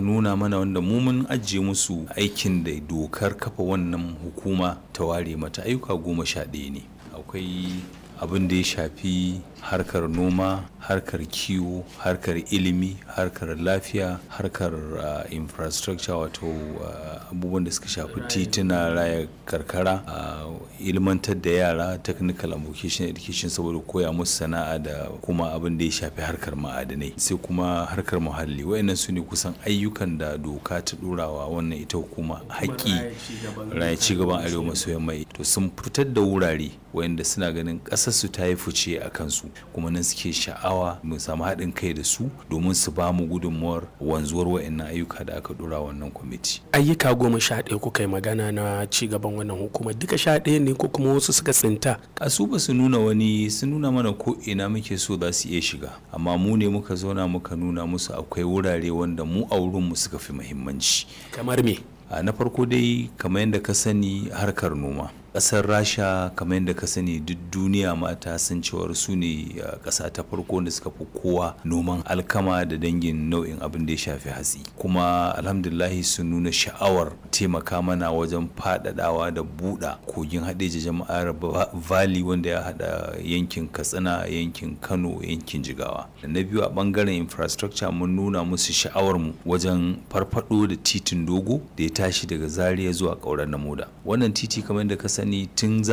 nuna mana wanda mu mun ajiye musu aikin da dokar kafa wannan hukuma ta ware mata ayyuka goma sha ɗaya ne akwai abin da ya shafi harkar noma harkar kiwo harkar ilimi harkar lafiya harkar uh, infrastructure wato uh, abubuwan da suka shafi tituna raya karkara uh, ilmantar da yara technical and vocational education saboda koya musu sana'a da kuma abin da ya shafi harkar ma'adanai sai kuma harkar muhalli wayannan su ne kusan ayyukan da doka ta ɗorawa wannan ita hukuma haƙƙi raya cigaban arewa maso yamma to sun fitar da wurare wayanda suna ganin ƙasarsu ta yi fice a kansu kuma nan suke sha'awa mu samu haɗin kai da su domin su ba mu gudunmuwar wanzuwar wa'annan ayyuka da aka dora wannan kwamiti. ayyuka goma sha ɗaya kuka yi magana na ci gaban wannan hukuma duka sha ɗaya ne ko kuma wasu suka tsinta. a su ba su nuna wani sun nuna mana ko ina muke so za su iya shiga amma mu ne muka zauna muka nuna musu akwai wurare wanda mu a wurinmu suka fi muhimmanci. kamar me. na farko dai kamar yadda ka sani harkar noma. kasar rasha kamar yadda ka sani duk duniya mata san cewar su ne kasa ta farko da suka fi kowa noman alkama da dangin nau'in abin da ya shafi hatsi kuma alhamdulahi sun nuna sha'awar taimaka mana wajen faɗaɗawa da buɗa kogin haɗeji jama'ar valley wanda ya haɗa yankin katsina yankin kano yankin jigawa da na biyu a ɓangaren infrastructure mun nuna musu sha'awar mu wajen farfaɗo da titin dogo da ya tashi daga zaria zuwa ƙauren namoda wannan titi kamar yadda ka sani tun